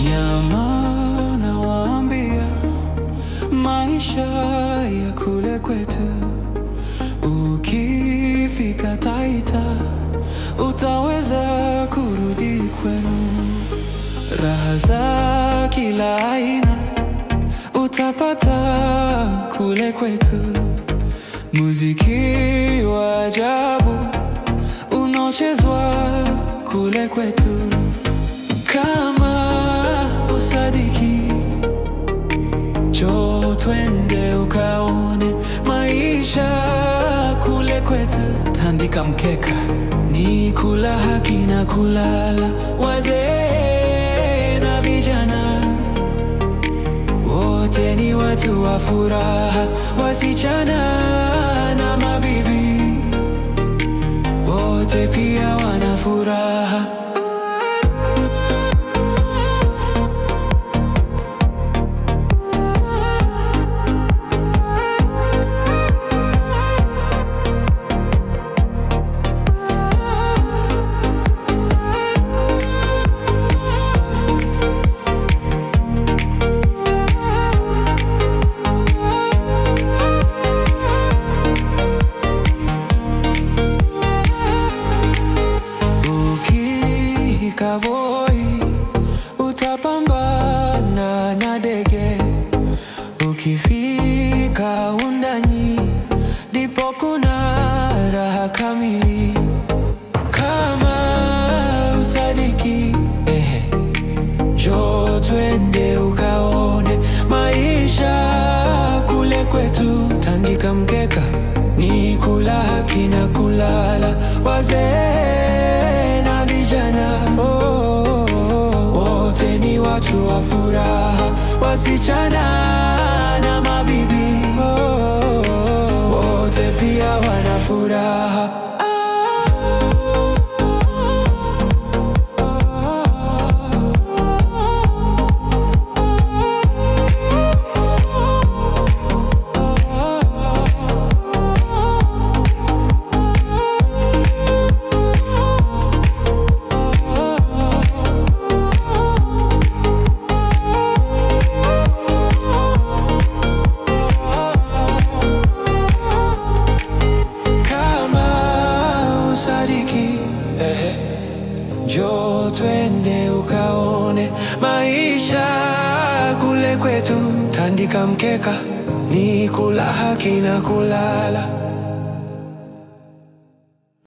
Nyama nawaambia, maisha ya kule kwetu, ukifika Taita utaweza kurudi kwenu. Raha za kila aina utapata kule kwetu, muziki wa ajabu unaochezwa kule kwetu. Kama usadiki, njoo twende ukaone maisha kule kwetu. Tandika mkeka, ni kula haki na kulala, wazee na vijana wote ni watu wa furaha, wasichana na mabibi wote pia wana furaha. Ukifika Voi utapambana na dege, ukifika Undanyi ndipo kuna raha kamili. Kama usadiki, ehe, njoo twende ukaone maisha kule kwetu. Tandika mkeka, ni kula haki na kulala, wazee na vijana oh, wote ni watu wa furaha, wasichana na mabibi oh, wote pia wana furaha. Kama usadiki, ehe, njoo twende ukaone maisha kule kwetu. Tandika mkeka, ni kula haki na kulala,